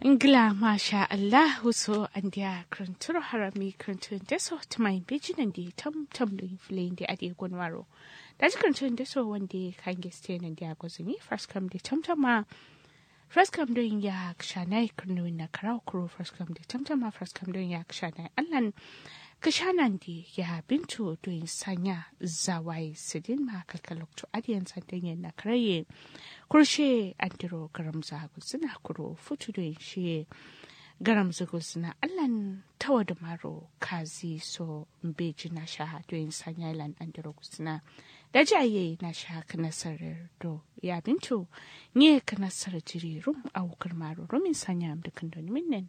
Ingila masha Allah so an dia krantur harami krantun deso tumai bijinan di tam tam da inflain di adi gonwaro. Da ji krantun deso wanda kan geste nan dia gozumi first come di tam tam ma first come don ya kshanai krnu na karau kuro first come di tam tam ma first come don ya kshanai Allah kashanan di ya bintu don sanya zawai sidin ma kalkalokto adiyan sandan na karaye kurshe andiro garam zagu suna kuro futu don shi garam zagu suna allan tawa da maro kazi so mbeji na sha don sanya ilan andiro suna da jaye na sha kanasarar do ya bintu nye kanasar jiri rum a wukar maro rumin sanya amdukan don minnan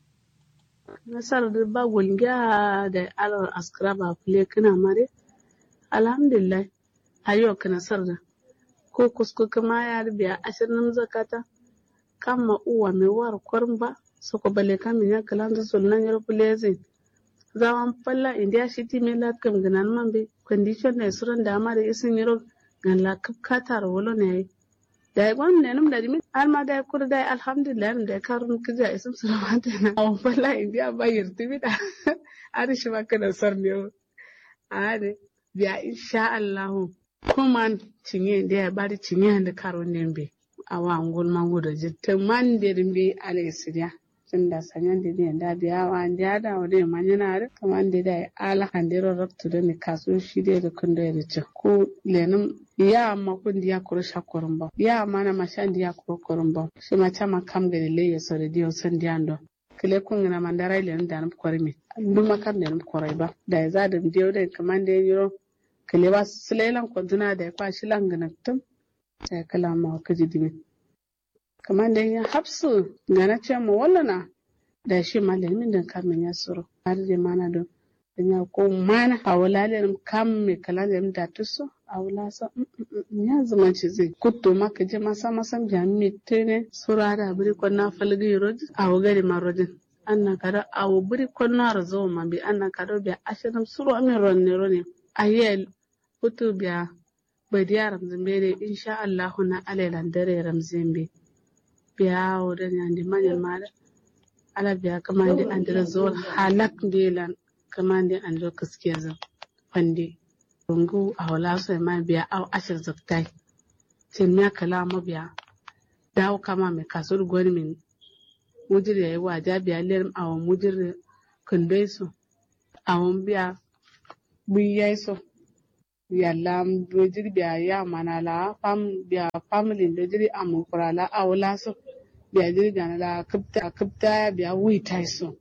nasar da ba gulgiya da alar askara ba fule kana mare alhamdulillah ayo ka nasar da ko kusko kama ya biya ashirin zakata kama uwa mai war kwarin ba soko bale kama ya kalan da sunan yar fule zai zaman falla india shi ti mai latkam ganan man bi condition ne suran da amare isin yaro gan la katar wolo ne da gwan ne num da dimi alma da kur da alhamdulillah num da karun kija isum sulamata na awon falla india ba yirti bi da ari shi ba kana sar ne ade biya insha Allah kuma cinye da ya bari cinye da karun ne be awa ngol mango da jitta man da dimbe ale sidia tunda sanyan da ne da biya wa da da wade manyana da kaman da da ala handiro rabtu da ne kaso shi da da kun da ya ci ko lenum ya ma kun diya kuro shakorin ba ya ma na mashan diya kuro korin ba shi ma chama kam da le ya so da diyo san diya ndo kile kun na mandara ile da nan kwari mi duk makam da nan kwarai ba da ya za da diyo da kaman da yiro kile ba silelan kwantuna da ya kwashi langana tum da kala ma kaji dimi kaman da ya hapsu gana ce mu wallana da shi malamin da kamin ya suru har da mana don ya ko mana a wulalen kam me kala da da tuso a wula sa ya zama ci zai kutto maka je masa masa jami tene sura da biri ko na falgi rodi a wugari marojin anna kada a biri ko na razo ma bi anna kada bi ashirin suru amin ronne ronne ayel kutu biya badiya ramzimbe ne insha Allah na alailan dare ramzimbe biya wurin yandi manyan mala ala biya kamar da an dira zuwa halak delan kamande an lo kaske zan fande rungu a wala so ma biya aw ashir zaktai tin ya kala ma biya dawo kama mai kasur gwani min mujir yayi wa ja biya ler aw mujir kundai so awon biya bu yayi so yalla dojir biya ya mana la fam biya family dojir amu kurala awla so biya jirga la kapta kapta biya wi tai so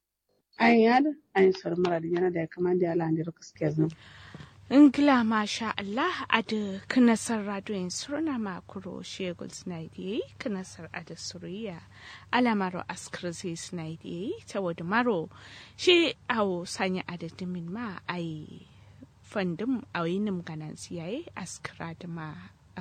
an yada an sar mara da yana da ya kama da ala da gaskiya zan Ingila masha Allah ada kanasar radoyin suruna makuro shegul snaidi kanasar ada suriya alamaro askarzi snaidi ta wadu maro shi awo sanya ada dimin ma ai fandum a yinim ganan siyaye askara da ma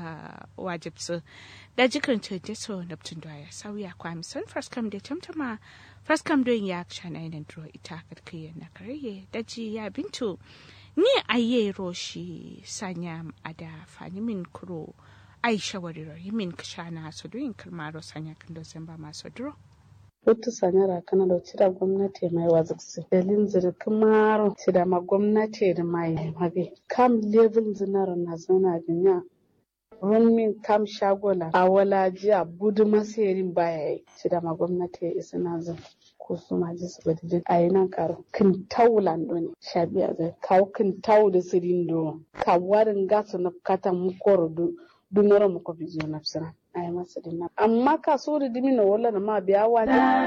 wajibsu da jikin cece so naptun ya sauya kwamison faskam da tamtama faskam don ya shana yanar duro ita karkiyar na karye daji ya bintu ni aye roshi sanya ada fanimin kuro aisha wariro yimin kashana su doyin kirmaro sanya kan dozin ba masu duro Hutu sanyara kana da cira gwamnati mai waziksi. Dalin zirkin maro cida ma gwamnati da mai mabe. Kam level zinaro na zana binya. Rumin kam shagola a wala jiya budu masayarin baya yi. Cida ma gwamnati ya isa na zan. ko su ma ji su bada a yi nan karo kin taulan ne sha biya zai kawo kin tau da sirin do ka warin gasa na kata mu koro du dunoro mu ko bizo na fsira a yi masa dinna amma ka so da dimi na wala na ma biya wa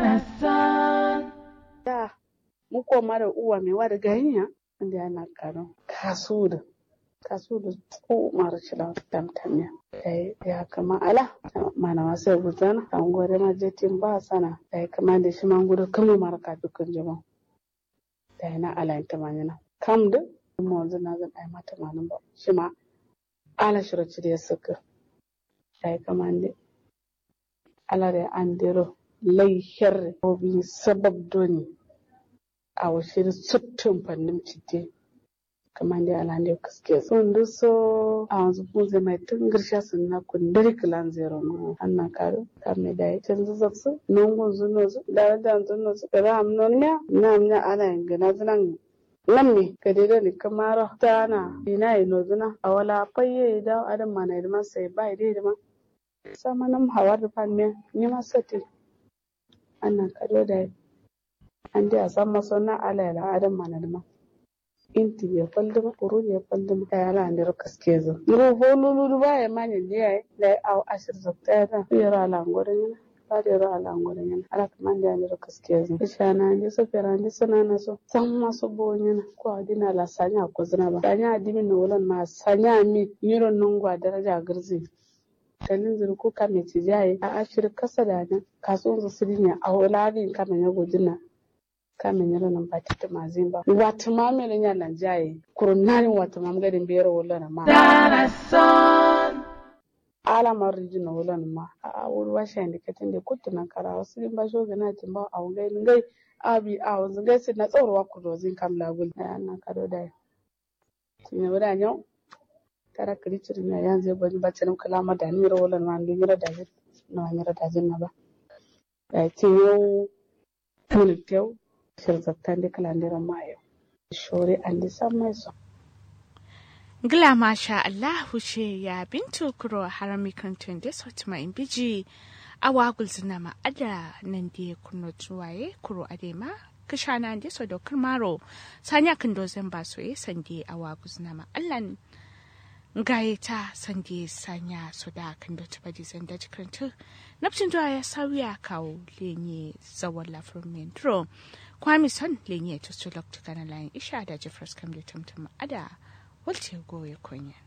da mu ko mara uwa mai wa da ganiya inda yana karo ka so da ka so da ko mara shi da tamtamiya ya kama ala mana wasu ya gudana an gwada ma jetin ba sana da ya kama da shi man gudu kama mara ka dukkan jama da ya na ala ta manyana kam da kuma wanzu na zan ai mata manin ba shi ma ala shiraci da ya saka da ya kama da ala da an dero laihar obi sabab doni a washe da suttun fannin cite kamande alande kaske son du so a wanzu punze mai tun girsha sun na kundari kilan zero no anna karo kamme da ita zaksu nongon zuno zu da da zuno zu da am non nya na nya ala ngana zunan lamme ka dai ni kamara tana ina ino zuna a wala fayye da adam mana da sai bai dai da ma sama nam hawar da fan me ni ma sati annan kado da an dai a san maso na ala ya adam mana da ma inti ya faldama kuru ya faldama ta yana ne kaske zo ru holulu ba ya manya ne ya da au ashir zakta ya ta yara ala ngorin yana ba da yara ala ngorin yana ala kaman da ne kaske zo isha na ne so fera ne sana na so san maso bo yana ko adina la sanya ko zina ba sanya adimi no wulan ma sanya mi yiro nungwa daraja girzi kanin zuru ko kame ci jaye a ashir kasa da nan kasuwan su sirinya a wulabin kame ya gudina kame nyalo nan ba tita mazimba watu mamele nya nan jaye kurunani watu mamgadi mbiyero wala na ma ala mariji na wala na ma a wuri washa ndi katin da kutu na kara wasu din ba sho gana tin ba a ngai ngai abi a wanzu ngai sin na tsoro wa ku dozin kam lagul na na kado da tinya wada nyo tara kiri ciri na yanzu ya bani bacci nan kalama da ni ro wala na ndu nyira da jin na nyira da jin na ba da tinyo mun tew shirzattande kalandiran mayo shore andi sammai so Gila masha Allah ce ya bintu kuro harami kantun da sauti ma in biji a wagul zina ma ada nan da kuno tuwaye kuro adema kisha na da so da maro sanya kan dozan ba so ye sande a wagul zina ma Allah gaye ta sande sanya so da kan da tuba di zan da jikantu nafcin ya sauya kawo lenye zawon lafiyar mentro kwami son lenye to su lokta kana layin isha da jeffers kam da tumtum ada walce goye kunya